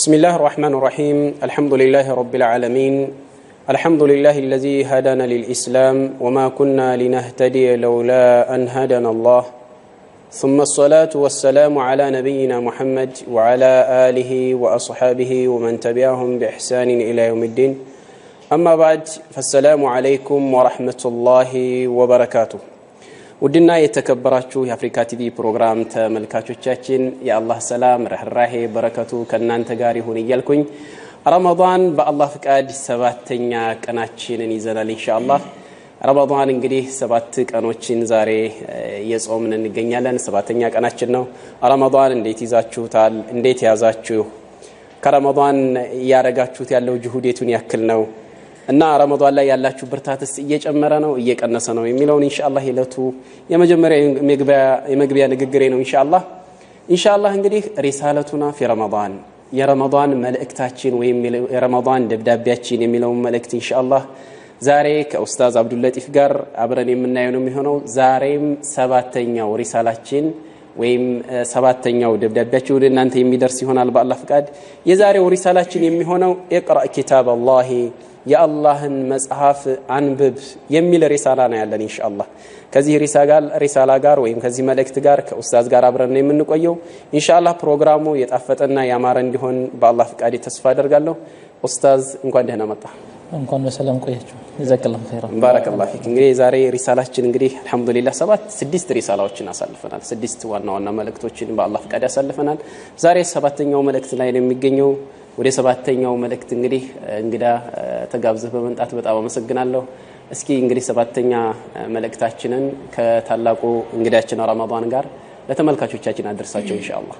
بسم الله الرحمن الرحيم الحمد لله رب العالمين الحمد لله الذي هدانا للإسلام وما كنا لنهتدي لولا أن هدانا الله ثم الصلاة والسلام على نبينا محمد وعلى آله وأصحابه ومن تبعهم بإحسان إلى يوم الدين أما بعد فالسلام عليكم ورحمة الله وبركاته ውድና የተከበራችሁ የአፍሪካ ቲቪ ፕሮግራም ተመልካቾቻችን የአላህ ሰላም ረህራሄ በረከቱ ከእናንተ ጋር ይሁን እያልኩኝ ረመዳን በአላህ ፍቃድ ሰባተኛ ቀናችንን ይዘናል ኢንሻአላህ ረመዳን እንግዲህ ሰባት ቀኖችን ዛሬ እየጾምን እንገኛለን ሰባተኛ ቀናችን ነው ረመዳን እንዴት ይዛችሁታል እንዴት ያዛችሁ ከረመዳን እያረጋችሁት ያለው ጅሁዴቱን ያክል ነው እና ረመዳን ላይ ያላችሁ ብርታትስ እየጨመረ ነው እየቀነሰ ነው የሚለውን ኢንሻአላህ የዕለቱ የመጀመሪያ የመግቢያ ንግግሬ ነው ኢንሻአላህ ኢንሻአላህ እንግዲህ ሪሳለቱና ፊ ረመዳን የረመዳን መልእክታችን ወይም የረመዳን ደብዳቤያችን የሚለውን መልእክት ኢንሻአላህ ዛሬ ከኡስታዝ አብዱለጢፍ ጋር አብረን የምናየው ነው የሚሆነው ዛሬም ሰባተኛው ሪሳላችን ወይም ሰባተኛው ደብዳቤያችን ወደ እናንተ የሚደርስ ይሆናል በአላህ ፍቃድ የዛሬው ሪሳላችን የሚሆነው ኢቅራእ ኪታብ አላሂ የአላህን መጽሐፍ አንብብ የሚል ሪሳላ ነው ያለን ኢንሻአላህ ከዚህ ሪሳላ ጋር ወይም ከዚህ መልእክት ጋር ከኡስታዝ ጋር አብረን ነው የምንቆየው ኢንሻአላህ ፕሮግራሙ የጣፈጠና ያማረ እንዲሆን በአላህ ፍቃድ ተስፋ አደርጋለሁ ኡስታዝ እንኳን ደህና መጣ እንኳን በሰላም ቆያችሁ ጀዛከላሁ ኸይራ ባረከላሁ ፊክ እንግዲህ ዛሬ ሪሳላችን እንግዲህ አልহামዱሊላህ ሰባት ስድስት ሪሳላዎችን አሳልፈናል ስድስት ዋና ዋና መልእክቶችን በአላህ ፍቃድ ያሳልፈናል ዛሬ ሰባተኛው መልእክት ላይ ነው የሚገኘው ወደ ሰባተኛው መልእክት እንግዲህ እንግዳ ተጋብዘህ በመምጣት በጣም አመሰግናለሁ እስኪ እንግዲህ ሰባተኛ መልእክታችንን ከታላቁ እንግዳችን ረመዳን ጋር ለተመልካቾቻችን አደርሳቸው ኢንሻአላህ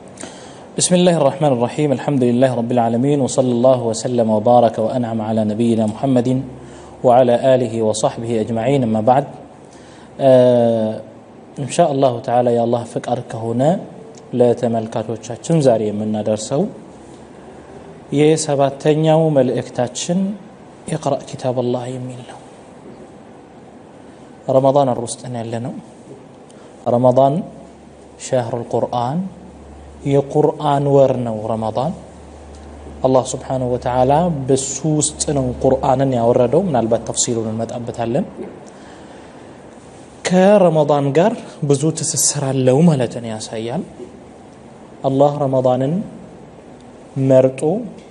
بسم الله الرحمن الرحيم الحمد لله رب العالمين وصلى الله وسلم وبارك وأنعم على نبينا محمد وعلى آله وصحبه أجمعين أما بعد آه إن شاء الله تعالى يا الله فكرك هنا لا تملكاتوቻችን ዛሬ የምናደርሰው የሰባተኛው መልእክታችን ኢቅራ ኪታብ አላህ የሚል ነው ረመዳን ወር ውስጥ ያለ ነው ረመዳን ሸህር ልቁርአን የቁርአን ወር ነው ረመዳን አላህ ስብሓንሁ ወተዓላ በሱ ውስጥ ነው ቁርአንን ያወረደው ምናልባት ተፍሲሉን እንመጣበታለን ከረመዳን ጋር ብዙ ትስስር አለው ማለትን ያሳያል አላህ ረመዳንን መርጦ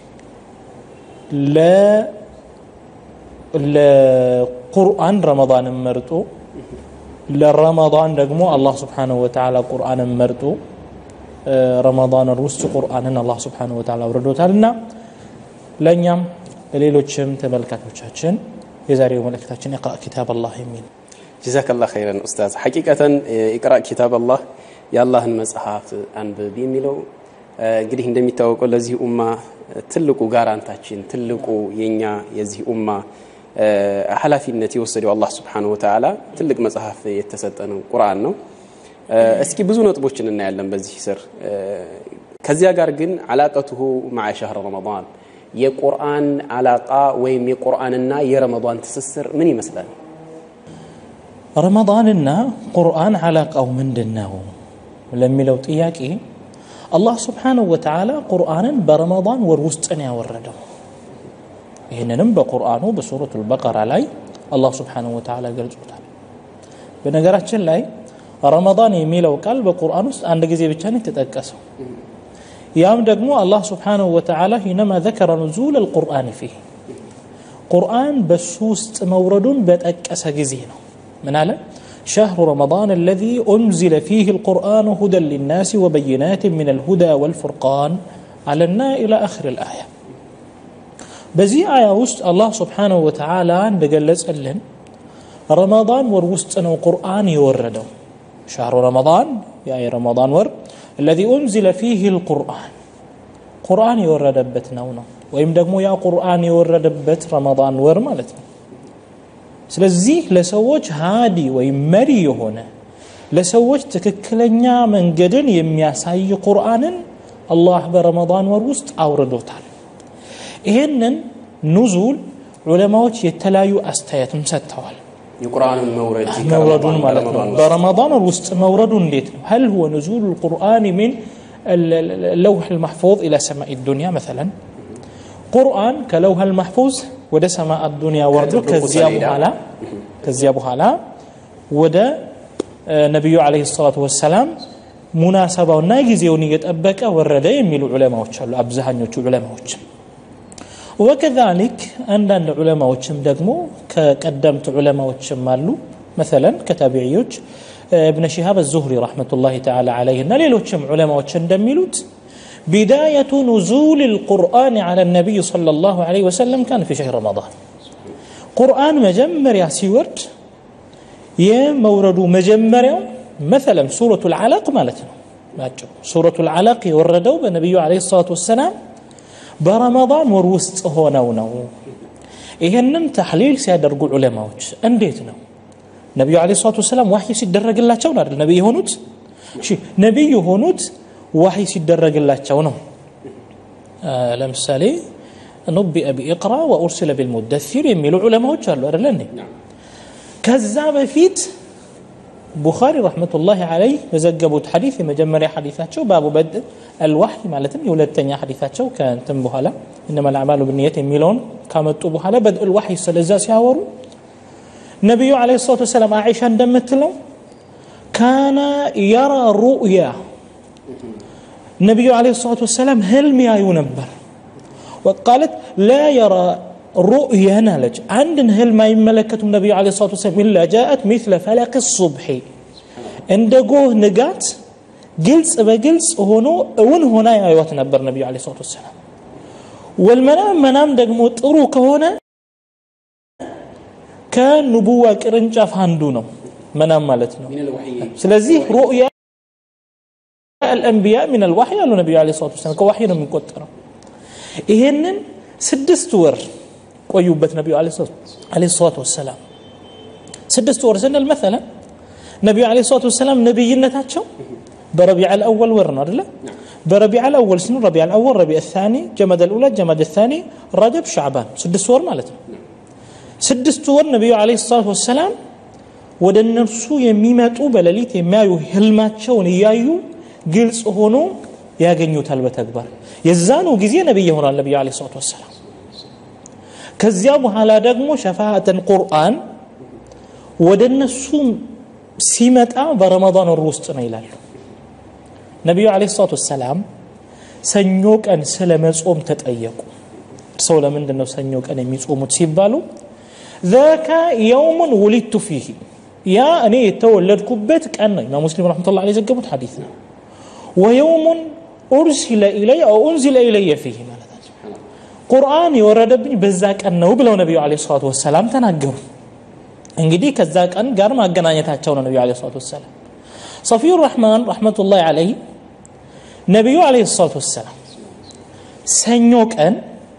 ለቁርአን ረመዳንን መርጦ ለረመዳን ደግሞ አላህ ስብሓንሁ ወተዓላ ቁርአንን መርጦ ረመዳን ውስጥ ቁርአንን አላህ ስብሓንሁ ወተዓላ አውርዶታል እና ለእኛም ለሌሎችም ተመልካቾቻችን የዛሬው መልእክታችን ኢቅራ ኪታብ አላህ የሚል ጀዛከላህ ኸይረን ኡስታዝ ሐቂቀተን ኢቅራ ኪታብ አላህ የአላህን መጽሐፍ አንብብ የሚለው እንግዲህ እንደሚታወቀው ለዚህ ኡማ ትልቁ ጋራንታችን ትልቁ የኛ የዚህ ኡማ ኃላፊነት የወሰደው አላህ ስብሓንሁ ወተዓላ ትልቅ መጽሐፍ የተሰጠ ነው ቁርአን ነው እስኪ ብዙ ነጥቦችን እናያለን በዚህ ስር ከዚያ ጋር ግን አላቀቱሁ ማዓ ሸህር ረመዳን የቁርአን አላቃ ወይም የቁርአንና የረመዳን ትስስር ምን ይመስላል ረመዳንና ቁርአን አላቃው ምንድን ነው ለሚለው ጥያቄ አላህ ስብሓንሁ ወተዓላ ቁርአንን በረመዳን ወር ውስጥ ነው ያወረደው ይህንንም በቁርአኑ በሱረቱ ልበቀራ ላይ አላህ ስብሓንሁ ወተዓላ ገልጾታል በነገራችን ላይ ረመዳን የሚለው ቃል በቁርአን ውስጥ አንድ ጊዜ ብቻ ነው የተጠቀሰው ያም ደግሞ አላህ ስብሓንሁ ወተዓላ ሂነማ ዘከረ ኑዙል አልቁርአን ፊህ ቁርአን በሱ ውስጥ መውረዱን በጠቀሰ ጊዜ ነው ምን አለ شهر رمضان الذي أنزل فيه القرآن هدى للناس وبينات من الهدى والفرقان على النا إلى آخر الآية بزي آية وسط الله سبحانه وتعالى بقلز ألن رمضان وروست أنه قرآن يوردو شهر رمضان يعني رمضان ور الذي أنزل فيه القرآن قرآن يوردبت نونا ወይም ደግሞ ያ ቁርአን የወረደበት ረመዳን ወር ማለት ነው ስለዚህ ለሰዎች ሃዲ ወይም መሪ የሆነ ለሰዎች ትክክለኛ መንገድን የሚያሳይ ቁርአንን አላህ በረመዳን ወር ውስጥ አውርዶታል ይሄንን ኑዙል ዑለማዎች የተለያዩ አስተያየትም ሰጥተዋል የቁርአንን መውረድ መውረዱን ማለት ነው በረመዳን ወር ውስጥ መውረዱ እንዴት ነው هل هو نزول القرآن من اللوح المحفوظ إلى سماء الدنيا مثلا ቁርአን ከለውሃል ማሕፉዝ ወደ ሰማ አዱንያ ወርዶ ከዚያ በኋላ ከዚያ በኋላ ወደ ነቢዩ አለይሂ ሰላቱ ወሰላም ሙናሰባውና ጊዜውን እየጠበቀ ወረደ የሚሉ ዑለማዎች አሉ አብዛኞቹ ዑለማዎች ወከዛሊክ አንዳንድ ዑለማዎችም ደግሞ ከቀደምት ዑለማዎችም አሉ መሰለን ከታቢዕዮች ابن شهاب الزهري رحمة الله تعالى عليه እና ሌሎችም ዑለማዎች እንደሚሉት بداية نزول القرآن على النبي صلى الله عليه وسلم كان في شهر رمضان قرآن مجمر يا سيورد يا مورد مجمر مثلا سورة العلق مالتنا سورة العلق يوردوا بالنبي عليه الصلاة والسلام برمضان وروست هونو نو ይህንን ተሕሊል ሲያደርጉ ዑለማዎች እንዴት ነው ነቢዩ አለ ሰላቱ ወሰላም ዋሕይ ሲደረግላቸው አይደል ነቢይ የሆኑት እሺ ነቢይ የሆኑት ዋሕይ ሲደረግላቸው ነው ለምሳሌ ኑቢአ ቢኢቅራ ወኡርሲለ ቢልሙደሲር የሚሉ ዑለማዎች አሉ አይደለ እንዴ ከዛ በፊት ቡኻሪ ረሕመቱላህ አለይህ በዘገቡት ሐዲስ የመጀመሪያ ሐዲሳቸው ባቡ በድእ አልዋሕይ ማለትም የሁለተኛ ሐዲሳቸው ከእንትን በኋላ እነማ ልአዕማሉ ብንየት የሚለውን ካመጡ በኋላ በድእ ልዋሕይ ስለዛ ሲያወሩ ነቢዩ አለ ሰላቱ ወሰላም አኢሻ እንደምትለው ካነ የራ ሩእያ ነቢዩ አለ ሰላቱ ወሰላም ህልም ያዩ ነበር ወቃለት ላ የራ ሩእያን አለች አንድን ህልም አይመለከቱም ነቢዩ አለ ሰላቱ ወሰላም ኢላ ጃአት ሚስለ ፈለቅ ሱብሒ እንደ ጎህ ንጋት ግልጽ በግልጽ ሆኖ እውን ሆና ያዩት ነበር ነቢዩ አለ ሰላቱ ወሰላም ወልመናም መናም ደግሞ ጥሩ ከሆነ ከንቡዋ ቅርንጫፍ አንዱ ነው መናም ማለት ነው ስለዚህ ሩእያ الأنبياء من الوحي قالوا النبي عليه الصلاة والسلام كوحي ነው የሚቆጠረው ይሄንን ስድስት ወር ቆዩበት ነቢዩ አለ ሰላቱ ወሰላም ስድስት ወር ስንል መሰለ ነቢዩ አለ ሰላቱ ወሰላም ነቢይነታቸው በረቢዕ አልአወል ወር ነው አደለ بربيع الأول سنة ربيع الأول ربيع الثاني جمد الأولى جمد الثاني رجب شعبان سدس ور مالتنا ስድስት ወር ነቢዩ አለ ሰላት ወሰላም ወደ እነርሱ የሚመጡ በሌሊት የሚያዩ ህልማቸውን እያዩ ግልጽ ሆኖ ያገኙታል በተግባር የዛኑ ጊዜ ነቢይ ይሆናል ነቢዩ አለ ሰላት ወሰላም ከዚያ በኋላ ደግሞ ሸፋአተን ቁርአን ወደ እነሱ ሲመጣ በረመዳን ወር ውስጥ ነው ይላሉ ነቢዩ አለ ሰላት ወሰላም ሰኞ ቀን ስለ መጾም ተጠየቁ ሰው ለምንድን ነው ሰኞ ቀን የሚጾሙት ሲባሉ ذاك يوم ولدت فيه يا أني يتولدكبت كأن إمام مسلم رحمة الله عليه زقبت حديثنا ويوم أرسل إلي أو أنزل إلي فيه ቁርአን የወረደብኝ በዛ ቀን ነው ብለው ነቢዩ አለ ሰላቱ ወሰላም ተናገሩ እንግዲህ ከዛ ቀን ጋር ማገናኘታቸው ነው ነቢዩ አለ ሰላቱ ወሰላም ሰፊዩ ረሕማን ረሕመቱላህ አለይ ነቢዩ አለ ሰላቱ ወሰላም ሰኞ ቀን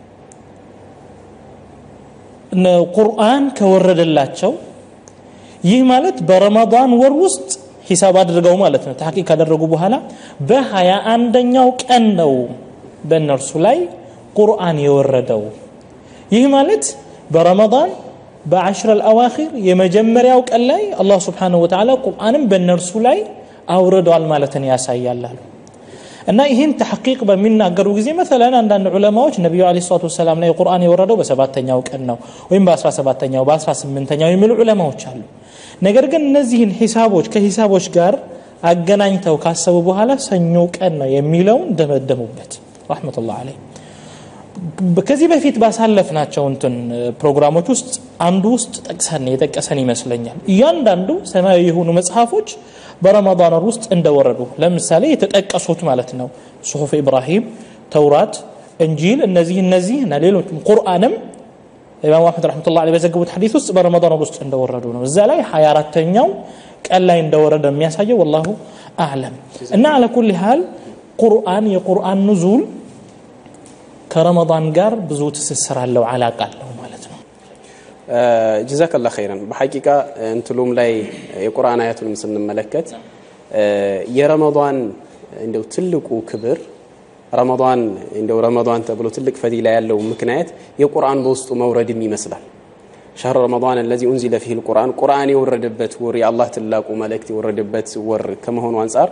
ቁርአን ከወረደላቸው ይህ ማለት በረመዳን ወር ውስጥ ሂሳብ አድርገው ማለት ነው ተሐቂቅ ካደረጉ በኋላ በሀያ አንደኛው ቀን ነው በእነርሱ ላይ ቁርአን የወረደው ይህ ማለት በረመዳን በአሽረ አልአዋኺር የመጀመሪያው ቀን ላይ አላህ ስብሓንሁ ወተዓላ ቁርአንም በእነርሱ ላይ አውርደዋል ማለትን ያሳያል አሉ እና ይህን ተሐቂቅ በሚናገሩ ጊዜ መሰለን አንዳንድ ዑለማዎች ነቢዩ አለ ሰላቱ ወሰላም ላይ ቁርአን የወረደው በሰባተኛው ቀን ነው ወይም በአስራ ሰባተኛው በአስራ ስምንተኛው የሚሉ ዑለማዎች አሉ ነገር ግን እነዚህን ሂሳቦች ከሂሳቦች ጋር አገናኝተው ካሰቡ በኋላ ሰኞ ቀን ነው የሚለውን ደመደሙበት ረሕመቱላህ አለይ ከዚህ በፊት ባሳለፍናቸው እንትን ፕሮግራሞች ውስጥ አንዱ ውስጥ ጠቅሰን የጠቀሰን ይመስለኛል እያንዳንዱ ሰማያዊ የሆኑ መጽሐፎች በረመዳን ወር ውስጥ እንደወረዱ ለምሳሌ የተጠቀሱት ማለት ነው ጽሁፍ ኢብራሂም ተውራት እንጂል እነዚህ እነዚህ እና ሌሎችም ቁርአንም ኢማሙ አሕመድ ረሕመቱላ ዐለይሂ በዘገቡት ሐዲስ ውስጥ በረመዳን ወር ውስጥ እንደወረዱ ነው እዛ ላይ 24ተኛው ቀን ላይ እንደወረደ የሚያሳየው ወላሁ አዕለም እና አለ ኩል ሃል ቁርአን የቁርአን ኑዙል ከረመዳን ጋር ብዙ ትስስር አለው አላቃ አለው ማለት ነው ጀዛከላ ኸይረን በሐቂቃ እንትሉም ላይ የቁርአን አያቱንም ስንመለከት የረመዳን እንደው ትልቁ ክብር ረመዳን እንደው ረመዳን ተብሎ ትልቅ ፈዲላ ያለው ምክንያት የቁርአን በውስጡ መውረድም ይመስላል ሸህር ረመዳን الذي أنزل فيه القرآن ቁርአን የወረደበት ወር የአላህ ትላቁ መልእክት የወረደበት ወር ከመሆኑ አንጻር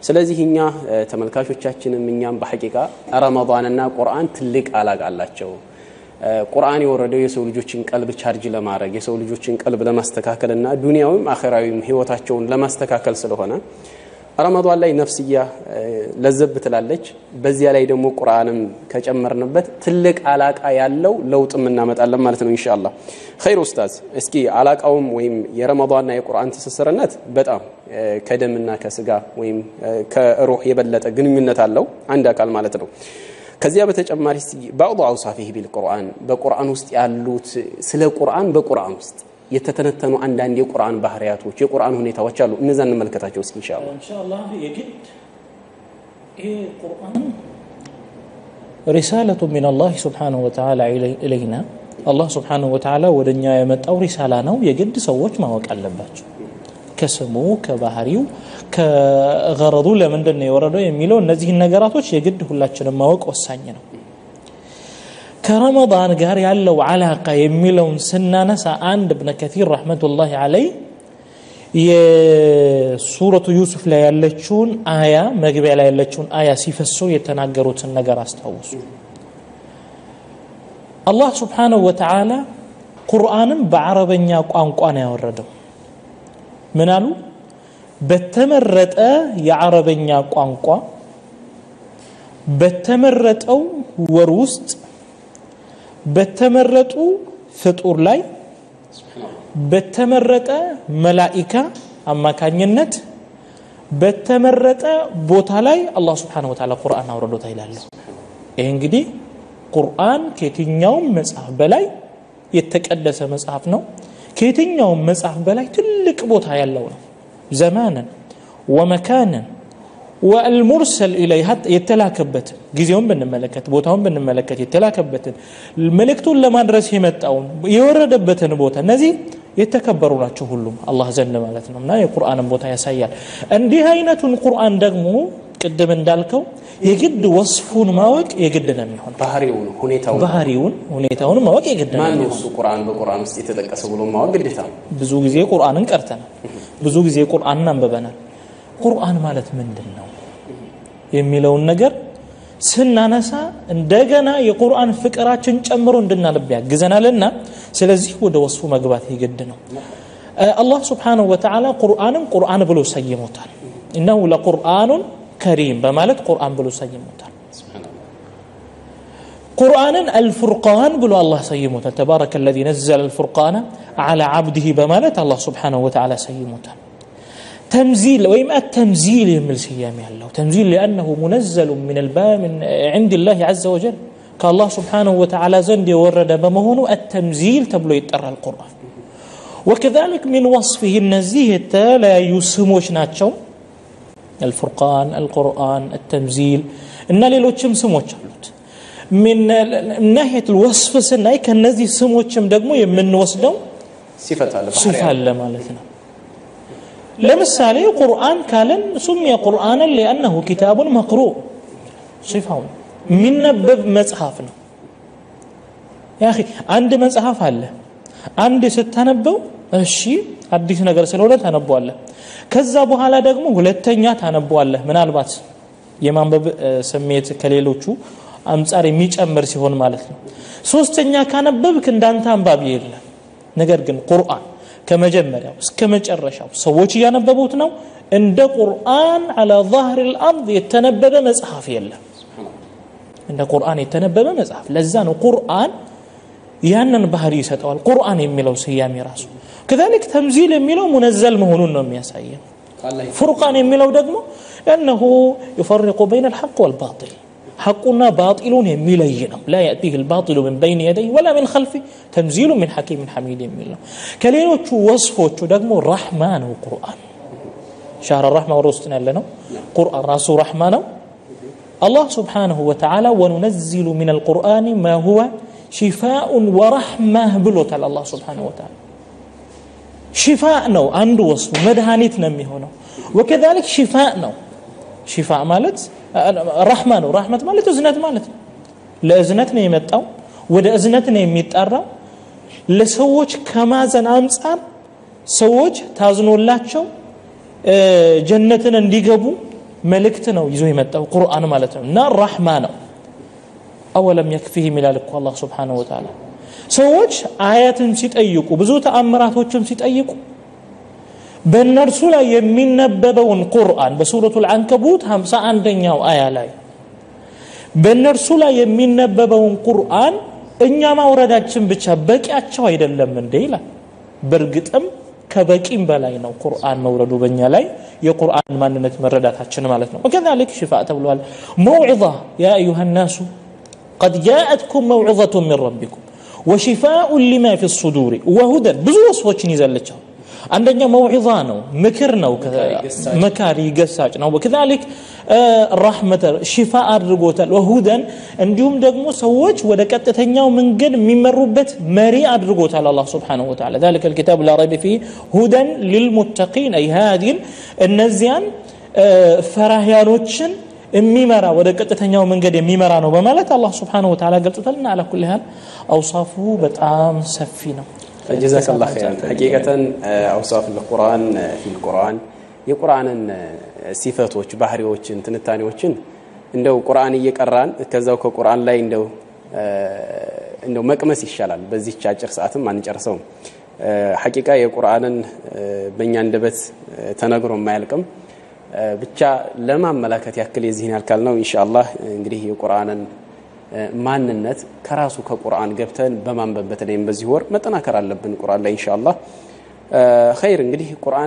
ስለዚህ እኛ ተመልካቾቻችንም እኛም በሐቂቃ ረመዳንና ቁርአን ትልቅ አላቅ አላቸው። ቁርአን የወረደው የሰው ልጆችን ቀልብ ቻርጅ ለማድረግ የሰው ልጆችን ቀልብ ለማስተካከል እና ዱንያዊም አኼራዊም ህይወታቸውን ለማስተካከል ስለሆነ ረመዷን ላይ ነፍስያ ለዘብ ትላለች። በዚያ ላይ ደግሞ ቁርአንም ከጨመርንበት ትልቅ አላቃ ያለው ለውጥም እናመጣለን ማለት ነው ኢንሻአላህ። ኸይር ኡስታዝ፣ እስኪ አላቃውም ወይም የረመዷንና የቁርአን ትስስርነት በጣም ከደምና ከስጋ ወይም ከሩህ የበለጠ ግንኙነት አለው አንድ አካል ማለት ነው። ከዚያ በተጨማሪ ባዕዱ አውሳፊህ ቢልቁርአን በቁርአን ውስጥ ያሉት ስለ ቁርአን በቁርአን ውስጥ የተተነተኑ አንዳንድ የቁርአን ባህሪያቶች የቁርአን ሁኔታዎች አሉ። እነዛ እንመልከታቸው እስኪ ኢንሻአላህ። ኢንሻአላህ የግድ ይሄ ቁርአን ሪሳለቱ ሚን አላህ ሱብሓነሁ ወተዓላ ኢለይና አላህ ሱብሓነሁ ወተዓላ ወደኛ የመጣው ሪሳላ ነው። የግድ ሰዎች ማወቅ አለባቸው። ከስሙ ከባህሪው ከገረዱ ለምንድን ነው የወረደው የሚለው እነዚህን ነገራቶች የግድ ሁላችንም ማወቅ ወሳኝ ነው። ከረመዳን ጋር ያለው አላቃ የሚለውን ስናነሳ አንድ እብነ ከቲር ረሕመቱላሂ አለይ የሱረቱ ዩሱፍ ላይ ያለችውን አያ መግቢያ ላይ ያለችውን አያ ሲፈሰው የተናገሩትን ነገር አስታውሱ። አላህ ስብሓነሁ ወተዓላ ቁርአንም በአረበኛ ቋንቋ ነው ያወረደው። ምን አሉ? በተመረጠ የአረበኛ ቋንቋ በተመረጠው ወር ውስጥ በተመረጡ ፍጡር ላይ በተመረጠ መላኢካ አማካኝነት በተመረጠ ቦታ ላይ አላህ ስብሓነሁ ወተዓላ ቁርአን አውርዶታ ይላሉ። ይህ እንግዲህ ቁርአን ከየትኛውም መጽሐፍ በላይ የተቀደሰ መጽሐፍ ነው። ከየትኛውም መጽሐፍ በላይ ትልቅ ቦታ ያለው ነው። ዘማንን ወመካንን ወአልሙርሰል ኢለይ የተላከበትን ጊዜውን ብንመለከት ቦታውን ብንመለከት የተላከበትን መልእክቱን ለማድረስ የመጣውን የወረደበትን ቦታ እነዚህ የተከበሩ ናቸው ሁሉም አላህ ዘንድ ማለት ነው እና የቁርአንን ቦታ ያሳያል። እንዲህ አይነቱን ቁርአን ደግሞ ቅድም እንዳልከው የግድ ወስፉን ማወቅ የግድ ነው የሚሆን ባህሪውን ሁኔታውን ባህሪውን ሁኔታውን ማወቅ የግድ ነው ማን ነው እሱ ቁርአን በቁርአን ውስጥ የተጠቀሰ ብሎ ማወቅ ግዴታ ነው። ብዙ ጊዜ ቁርአንን ቀርተናል። ብዙ ጊዜ ቁርአንን አንብበናል። ቁርአን ማለት ምንድን ነው የሚለውን ነገር ስናነሳ እንደገና የቁርአን ፍቅራችን ጨምሮ እንድናነብ ያግዘናልና ስለዚህ ወደ ወስፉ መግባት የግድ ነው። አላህ ስብሓነሁ ወተዓላ ቁርአንን ቁርአን ብሎ ሰይሞታል። እነሁ ለቁርአኑን ከሪም በማለት ቁርአን ብሎ ሰይሞታል። ቁርአንን አልፉርቃን ብሎ አላህ ሰይሞታል። ተባረከ ለዚ ነዘለ አልፉርቃነ ዐላ ዐብዲሂ በማለት አላህ ስብሓነሁ ወተዓላ ሰይሞታል። ተምዚል ወይም አተምዚል የሚል ስያሜ ያለው ተምዚል ሊአነሁ ሙነዘሉ ምን ዕንድ ላህ ዐዘ ወጀል ከአላህ ስብሓነሁ ወተዓላ ዘንድ የወረደ በመሆኑ አተምዚል ተብሎ ይጠራል ቁርአን። ወከዛሊክ ሚን ወስፊህ እነዚህ የተለያዩ ስሞች ናቸው። አልፉርቃን፣ አልቁርአን፣ አተምዚል እና ሌሎችም ስሞች አሉት። ሚን ናሂየት ወስፍ ስናይ ከነዚህ ስሞችም ደግሞ የምንወስደው ሲፈት አለ ሲፋ አለ ማለት ነው። ለምሳሌ ቁርአን ካለን ሱሚየ ቁርአንን ሊአነሁ ኪታቡን መቅሩእ ሲፋው የሚነበብ መጽሐፍ ነው። ያ አንድ መጽሐፍ አለ። አንድ ስታነበው እሺ አዲስ ነገር ስለሆነ ታነበዋለህ። ከዛ በኋላ ደግሞ ሁለተኛ ታነበዋለህ። ምናልባት የማንበብ ስሜት ከሌሎቹ አንጻር የሚጨምር ሲሆን ማለት ነው። ሶስተኛ ካነበብክ እንዳንተ አንባቢ የለም። ነገር ግን ቁርአን ከመጀመሪያው እስከ መጨረሻው ሰዎች እያነበቡት ነው። እንደ ቁርአን አላ ዛህር ልአርድ የተነበበ መጽሐፍ የለም። እንደ ቁርአን የተነበበ መጽሐፍ። ለዛ ነው ቁርአን ያንን ባህሪ ይሰጠዋል። ቁርአን የሚለው ስያሜ ራሱ ከዛሊክ ተምዚል የሚለው ሙነዘል መሆኑን ነው የሚያሳየው። ፉርቃን የሚለው ደግሞ እነሁ ዩፈሪቁ በይነ ልሐቅ ወልባጢል ሐቁና ባጢሉን የሚለይ ነው። ላ የእቲህ ልባጢሉ ምን በይን የደይ ወላ ምን ከልፊ ተንዚሉ ምን ሐኪምን ሐሚድ የሚል ነው። ከሌሎቹ ወስፎቹ ደግሞ ራሕማ ነው ቁርአን። ሻህረ ራሕማ ወደ ውስጥ ያለ ነው። ቁርአን ራሱ ራሕማ ነው። አላህ ስብሓነሁ ወተዓላ ወኑነዚሉ ምን አልቁርአን ማ ሁወ ሽፋኡን ወረሕማህ ብሎታል። አላህ ስብሓነሁ ወተዓላ ሽፋ ነው አንዱ ወስፉ መድኃኒት ነው የሚሆነው። ወከዛሊክ ሽፋ ነው። ሽፋ ማለት ራሕማ ነው። ራሕመት ማለት እዝነት ማለት ነው። ለእዝነት ነው የመጣው፣ ወደ እዝነት ነው የሚጠራው። ለሰዎች ከማዘን አንጻር ሰዎች ታዝኖላቸው ጀነትን እንዲገቡ መልእክት ነው ይዞ የመጣው ቁርአን ማለት ነው እና ራሕማ ነው አወለም የክፊህም ይላል እኮ አላህ ስብሓነሁ ወተዓላ ሰዎች አያትን ሲጠይቁ ብዙ ተአምራቶችም ሲጠይቁ በእነርሱ ላይ የሚነበበውን ቁርአን በሱረቱ ልአንከቡት 51ኛው አያ ላይ በእነርሱ ላይ የሚነበበውን ቁርአን እኛ ማውረዳችን ብቻ በቂያቸው አይደለም እንዴ ይላል በእርግጥም ከበቂም በላይ ነው ቁርአን መውረዱ በእኛ ላይ የቁርአን ማንነት መረዳታችን ማለት ነው ወከዛሊክ ሽፋ ተብሏል መውዒዛ ያ አዩሃ ናሱ قد جاءتكم موعظة من ربكم وشفاء لما في الصدور وهدى ብዙ ወስፎችን ይዘለቻው አንደኛ መውዒዛ ነው ምክር ነው መካሪ ገሳጭ ነው ወከዛሊክ ራሕመተ ሽፋ አድርጎታል ወሁደን እንዲሁም ደግሞ ሰዎች ወደ ቀጥተኛው መንገድ የሚመሩበት መሪ አድርጎታል አላህ ስብሓንሁ ወተዓላ ذلك الكتاب لا ريب فيه هدى للمتقين أي هذه እነዚያን ፈራህያኖችን የሚመራ ወደ ቀጥተኛው መንገድ የሚመራ ነው በማለት አላህ ስብሓንሁ ወተዓላ ገልጾታል እና አላ ኩል ያህል አውሳፉ በጣም ሰፊ ነው ጀዛክ ላ ኸይራን ሐቂቀተን አውሳፍ ልቁርአን ፊ ልቁርአን የቁርአንን ሲፈቶች ባህሪዎችን ትንታኔዎችን እንደው ቁርአን እየቀራን ከዛው ከቁርአን ላይ እንደው እንደው መቅመስ ይሻላል በዚህች አጭር ሰዓትም አንጨርሰውም ሐቂቃ የቁርአንን በእኛ አንደበት ተነግሮ የማያልቅም ብቻ ለማመላከት ያክል የዚህን ያልካል ነው ኢንሻአላህ እንግዲህ የቁርአንን ማንነት ከራሱ ከቁርአን ገብተን በማንበብ በተለይም በዚህ ወር መጠናከር አለብን ቁርአን ላይ ኢንሻአላህ ኸይር እንግዲህ ቁርአን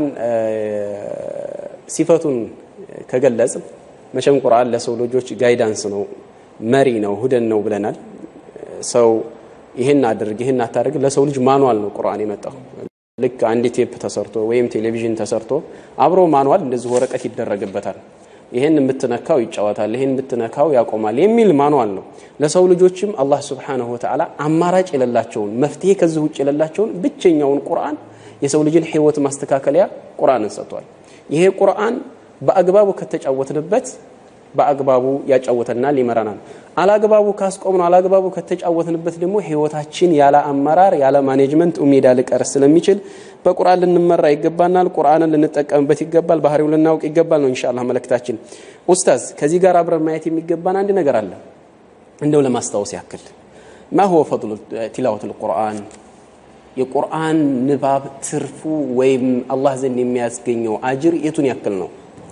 ሲፈቱን ከገለጽ መቼም ቁርአን ለሰው ልጆች ጋይዳንስ ነው መሪ ነው ሁደን ነው ብለናል ሰው ይህን አድርግ ይህን አታደርግ ለሰው ልጅ ማኗል ነው ቁርአን የመጣው ልክ አንድ ቴፕ ተሰርቶ ወይም ቴሌቪዥን ተሰርቶ አብሮ ማኗል እንደዚህ ወረቀት ይደረግበታል ይህን የምትነካው ይጫወታል ይህን የምትነካው ያቆማል የሚል ማኗል ነው ለሰው ልጆችም አላህ ስብሓንሁ ወተዓላ አማራጭ የሌላቸውን መፍትሄ ከዚህ ውጭ የሌላቸውን ብቸኛውን ቁርአን የሰው ልጅን ህይወት ማስተካከለያ ቁርአንን ሰጥቷል ይሄ ቁርአን በአግባቡ ከተጫወትንበት በአግባቡ ያጫወተናል ይመራናል አላግባቡ ካስቆምነው አላግባቡ ከተጫወትንበት ደግሞ ህይወታችን ያለ አመራር ያለ ማኔጅመንት ሜዳ ልቀር ስለሚችል በቁርአን ልንመራ ይገባናል ቁርአንን ልንጠቀምበት ይገባል ባህሪው ልናውቅ ይገባል ነው ኢንሻአላህ መልእክታችን ኡስታዝ ከዚህ ጋር አብረን ማየት የሚገባን አንድ ነገር አለ እንደው ለማስታወስ ያክል ما هو فضل تلاوة القرآن የቁርአን ንባብ ትርፉ ወይም አላህ ዘንድ የሚያስገኘው አጅር የቱን ያክል ነው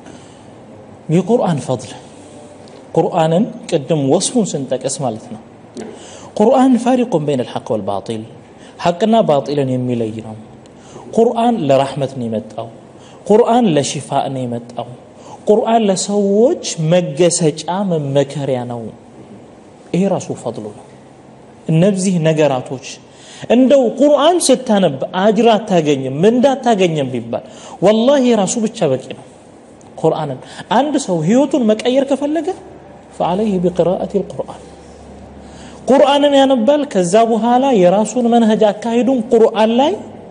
የቁርአን ፈضል ቁርአንን ቅድም ወስፉን ስንጠቅስ ማለት ነው ቁርአን ፋሪቁን በይን ልሐቅ ወልባጢል ሐቅና ባጢልን የሚለይ ነው ቁርአን ለራሕመት ነው የመጣው ቁርአን ለሽፋእ ነው የመጣው ቁርአን ለሰዎች መገሰጫ መመከሪያ ነው ይሄ ራሱ ፈضሉ ነው እነዚህ ነገራቶች እንደው ቁርአን ስታነብ አጅር አታገኝም ምንዳ አታገኝም ቢባል ወላሂ ራሱ ብቻ በቂ ነው ቁርአንን አንድ ሰው ህይወቱን መቀየር ከፈለገ ፈዓለይህ ቢቅራአት ልቁርአን ቁርአንን ያነባል ከዛ በኋላ የራሱን መንهጅ አካሄዱን ቁርአን ላይ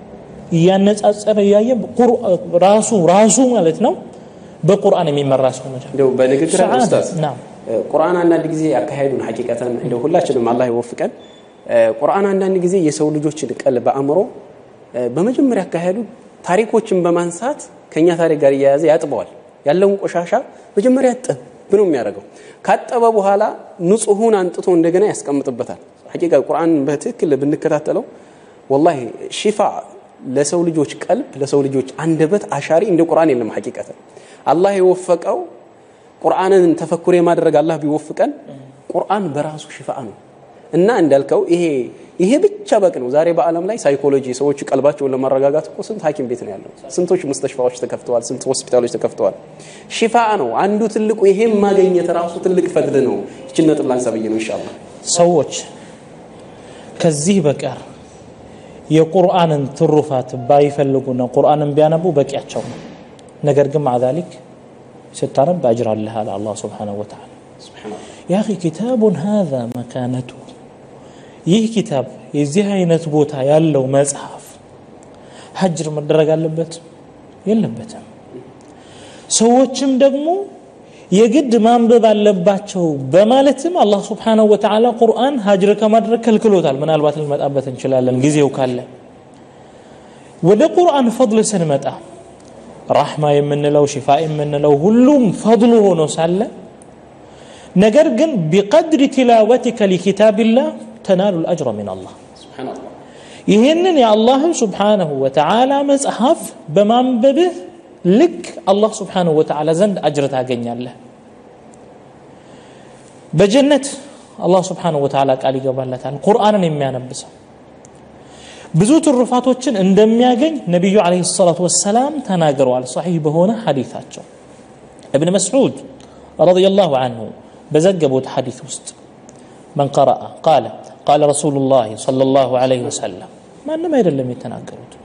እያነጻጸረ እያየ ራሱ ራሱ ማለት ነው በቁርአን የሚመራ ሰው እንደው በንግግር ኡስታዝ ቁርአን አንዳንድ ጊዜ አካሄዱን ሐቂቀተን እንደው ሁላችንም አላህ ይወፍቀን ቁርአን አንዳንድ ጊዜ የሰው ልጆችን ቀልብ አእምሮ በመጀመሪያ አካሄዱ ታሪኮችን በማንሳት ከኛ ታሪክ ጋር እያያዘ ያጥበዋል ያለውን ቆሻሻ መጀመሪያ ጥብ ነው የሚያደርገው ካጠበ በኋላ ንጹሁን አንጥቶ እንደገና ያስቀምጥበታል ሐቂቃ ቁርአን በትክክል ብንከታተለው ወላሂ ሽፋ ለሰው ልጆች ቀልብ ለሰው ልጆች አንደበት አሻሪ እንደ ቁርአን የለም ሐቂቀተን አላህ የወፈቀው ቁርአንን ተፈኩር የማድረግ አላህ ቢወፍቀን ቁርአን በራሱ ሽፋ ነው እና እንዳልከው ይሄ ይሄ ብቻ በቅ ነው ዛሬ በአለም ላይ ሳይኮሎጂ ሰዎች ቀልባቸውን ለማረጋጋት እኮ ስንት ሐኪም ቤት ነው ያለው ስንቶች ሙስተሽፋዎች ተከፍተዋል ስንት ሆስፒታሎች ተከፍተዋል ሽፋ ነው አንዱ ትልቁ ይሄም ማገኘት ራሱ ትልቅ ፈድል ነው ይችን ነጥብ ላንሳ ብዬ ነው ኢንሻአላህ ሰዎች ከዚህ በቀር የቁርአንን ትሩፋት ባይፈልጉና ቁርአንን ቢያነቡ በቂያቸው ነው ነገር ግን مع ذلك ስታነብ አጅር አለህ አለ አላህ ስብሓንሁ ወተዓላ ያ አኺ ኪታቡን ሃذا መካነቱ ይህ ኪታብ የዚህ አይነት ቦታ ያለው መጽሐፍ ሀጅር መደረግ አለበት የለበትም ሰዎችም ደግሞ የግድ ማንበብ አለባቸው በማለትም አላህ ስብሓንሁ ወተዓላ ቁርአን ሀጅር ከማድረግ ከልክሎታል ምናልባት ልንመጣበት እንችላለን ጊዜው ካለ ወደ ቁርአን ፈضል ስንመጣ ራሕማ የምንለው ሽፋ የምንለው ሁሉም ፈضሉ ሆኖ ሳለ ነገር ግን ቢቀድሪ ቲላወቲከ ሊኪታብላህ ተናሉ ልአጅረ ምን አላህ ይህንን የአላህን ስብሓነሁ ወተዓላ መጽሐፍ በማንበብህ ልክ አላህ ስብሓነሁ ወተዓላ ዘንድ አጅር ታገኛለህ በጀነት አላህ ስብሓነሁ ወተዓላ ቃል ይገባለታል ቁርአንን የሚያነብሰው ብዙ ትሩፋቶችን እንደሚያገኝ ነቢዩ ዓለይሂ ሰላቱ ወሰላም ተናግረዋል ሰሒህ በሆነ ሐዲታቸው እብን መስዑድ ረዲየላሁ አንሁ በዘገቡት ሐዲት ውስጥ መን ቀረአ ቃለ ቃለ ረሱሉ ላህ ሰለላሁ ዐለይሂ ወሰለም ማንም አይደለም የተናገሩት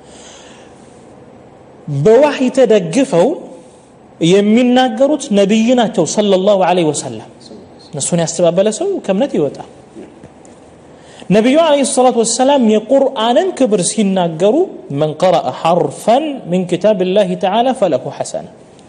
በዋህይ ተደግፈው የሚናገሩት ነቢይ ናቸው ሰለላሁ ዐለይሂ ወሰለም እነሱን ያስተባበለ ሰው ከእምነት ይወጣል ነቢዩ ዓለይሂ ሰላቱ ወሰላም የቁርአንን ክብር ሲናገሩ መን ቀረአ ሐርፈን ምን ኪታብ ላህ ተዓላ ፈለሁ ሐሰና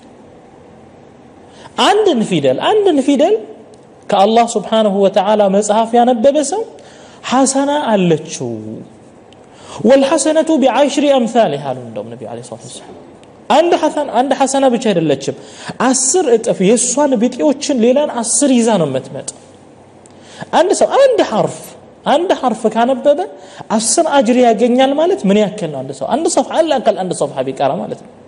አንድን ፊደል አንድን ፊደል ከአላህ ስብሓንሁ ወተዓላ መጽሐፍ ያነበበ ሰው ሐሰና አለችው ወልሐሰነቱ ቢዓሽሪ አምሳሊህ አሉ እንደውም ነቢ ዓለይሂ ሰላቱ ወሰላም አንድ ሐሰና ብቻ አይደለችም አስር እጥፍ የእሷን ቢጤዎችን ሌላን አስር ይዛ ነው የምትመጣ አንድ ሰው አንድ ሐርፍ አንድ ሐርፍ ካነበበ አስር አጅር ያገኛል ማለት ምን ያክል ነው አንድ ሰው አንድ ሰፍሐ አላቀል አንድ ሰፍሐ ቢቀራ ማለት ነው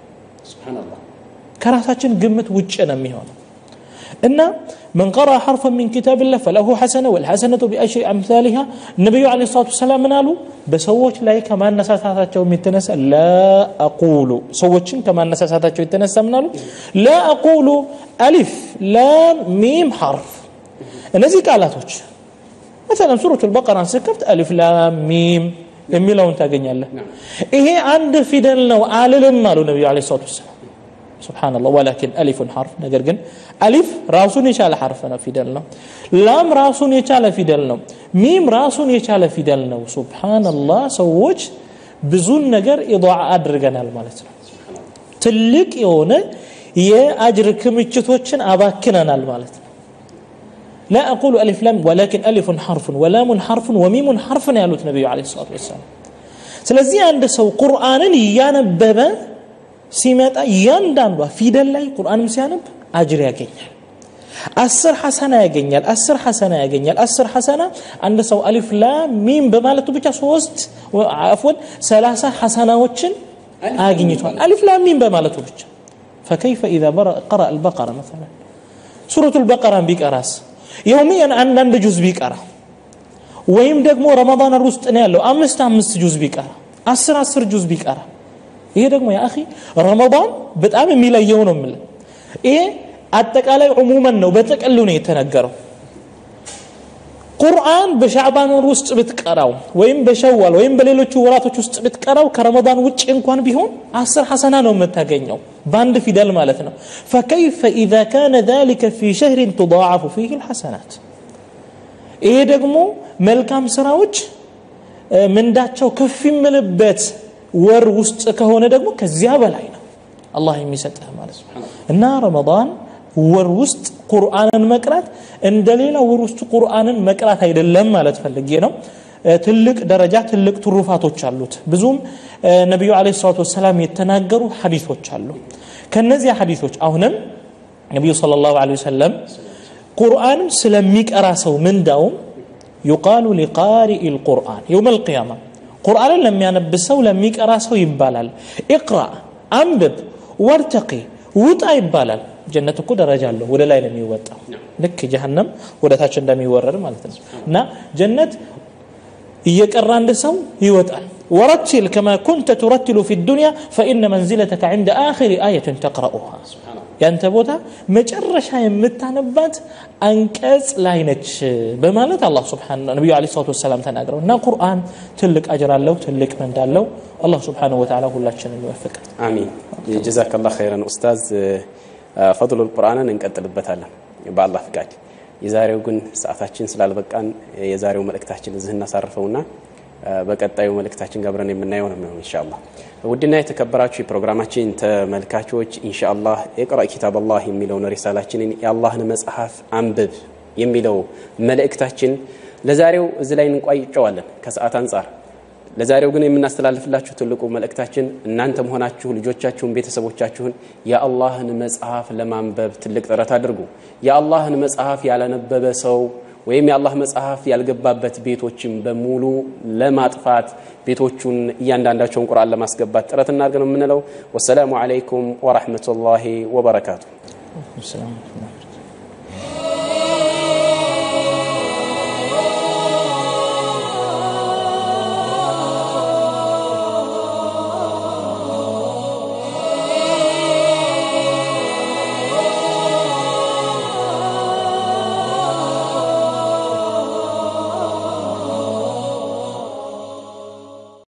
ከራሳችን ግምት ውጭ ነው የሚሆነው እና من قرأ حرفا من كتاب الله فله حسنة والحسنة بأشر أمثالها النبي عليه الصلاة والسلام من قالوا بسوش لا كما نساساتቸው የሚተነሳ لا أقول ሰዎችን ከማ ነሳሳታቸው የተነሳ ምን አሉ لا أقول ألف لام ميم حرف እነዚህ ቃላቶች مثلا ሱረቱ البقرة ስከፍት ألف لام ميم የሚለውን ታገኛለህ ይሄ አንድ ፊደል ነው አልልም አሉ ነቢዩ ዓለይሂ ሰላቱ ወሰላም سبحان الله ولكن ألف حرف نقر جن ألف راسون يشال حرفنا في دلنا لام راسون يشال في دلنا ميم راسون يشال في دلنا سبحان الله سووج بزون نقر إضاعة أدرجنا المالتنا تلك يونا يا أجر كمتشتوشن أباكنا المالتنا لا أقول ألف لام ولكن ألف حرف ولام حرف وميم حرف يا النبي عليه الصلاة والسلام ስለዚህ አንድ ሰው ቁርአንን እያነበበ ሲመጣ እያንዳንዷ ፊደል ላይ ቁርአንም ሲያነብ አጅር ያገኛል አስር ሐሰና ያገኛል አስር ሐሰና ያገኛል አስር ሐሰና አንድ ሰው አሊፍ ላም ሚም በማለቱ ብቻ ሶስት አፍወን ሰላሳ ሐሰናዎችን አግኝቷል አሊፍ ላም ሚም በማለቱ ብቻ فكيف إذا قرأ البقرة مثلا سورة البقرة بيقراس يوميا አንዳንድ ጁዝ ቢቀራ ወይም ደግሞ ረመዳን ውስጥ ነው ያለው አምስት አምስት ጁዝ ቢቀራ አስር አስር ጁዝ ቢቀራ ይሄ ደግሞ ያ አኺ ረመዳን በጣም የሚለየው ነው የምልህ ይሄ አጠቃላይ ዑሙመን ነው በጥቅሉ ነው የተነገረው ቁርአን በሻዕባን ወር ውስጥ ብትቀራው ወይም በሸዋል ወይም በሌሎቹ ወራቶች ውስጥ ብትቀራው ከረመዳን ውጭ እንኳን ቢሆን አስር ሐሰና ነው የምታገኘው በአንድ ፊደል ማለት ነው ፈከይፈ ኢዛ ካነ ذلك في شهر تضاعف فيه الحسنات ይሄ ደግሞ መልካም ስራዎች ምንዳቸው ከፍ ይምልበት ወር ውስጥ ከሆነ ደግሞ ከዚያ በላይ ነው አላህ የሚሰጥህ ማለት ነው እና ረመዳን ወር ውስጥ ቁርአንን መቅራት እንደ ሌላ ወር ውስጥ ቁርአንን መቅራት አይደለም ማለት ፈልጌ ነው ትልቅ ደረጃ ትልቅ ትሩፋቶች አሉት ብዙም ነቢዩ አለ ሰላት ወሰላም የተናገሩ ሐዲቶች አሉ ከነዚያ ሐዲቶች አሁንም ነቢዩ صلى الله عليه وسلم ቁርአን ስለሚቀራ ሰው ምንዳውም يقال لقارئ القرآن يوم القيامة ቁርአንን ለሚያነብ ሰው ለሚቀራ ሰው ይባላል ኢቅራ አንብብ ወርተቂ ውጣ ይባላል ጀነት እኮ ደረጃ አለው ወደ ላይ ነው የሚወጣው ልክ ጀሃነም ወደ ታች እንደሚወረድ ማለት ነው እና ጀነት እየቀራ አንድ ሰው ይወጣል ورتل كما كنت ترتل في الدنيا فإن منزلتك عند آخر آية تقرأها ያንተ ቦታ መጨረሻ የምታነባት አንቀጽ ላይ ነች በማለት አላህ ስብሓን ነቢዩ ለ ሰላት ወሰላም ተናግረው እና ቁርአን ትልቅ አጅር አለው ትልቅ መንድ አለው አላህ ስብሓን ወተላ ሁላችንን ይወፍቅ አሚን ጀዛከላ ኸይረን ኡስታዝ ፈضሉ ቁርአንን እንቀጥልበታለን በአላህ ፍቃድ የዛሬው ግን ሰዓታችን ስላልበቃን የዛሬው መልእክታችን እዚህ እናሳርፈውና በቀጣዩ መልእክታችን ጋብረን የምናየው ነው የሚሆን ኢንሻአላህ ውድና የተከበራችሁ የፕሮግራማችን ተመልካቾች ኢንሻአላህ የቅራ ኪታብ አላህ የሚለውን ሪሳላችንን የአላህን መጽሐፍ አንብብ የሚለው መልእክታችን ለዛሬው እዚህ ላይ እንቋይጨዋለን ከሰዓት አንጻር ለዛሬው ግን የምናስተላልፍላችሁ ትልቁ መልእክታችን እናንተም ሆናችሁ ልጆቻችሁን፣ ቤተሰቦቻችሁን የአላህን መጽሐፍ ለማንበብ ትልቅ ጥረት አድርጉ። የአላህን መጽሐፍ ያላነበበ ሰው ወይም የአላህ መጽሐፍ ያልገባበት ቤቶችን በሙሉ ለማጥፋት ቤቶቹን እያንዳንዳቸውን ቁርአን ለማስገባት ጥረት እናድርግ ነው የምንለው። ወሰላሙ አለይኩም ወራህመቱላሂ ወበረካቱ። ሰላም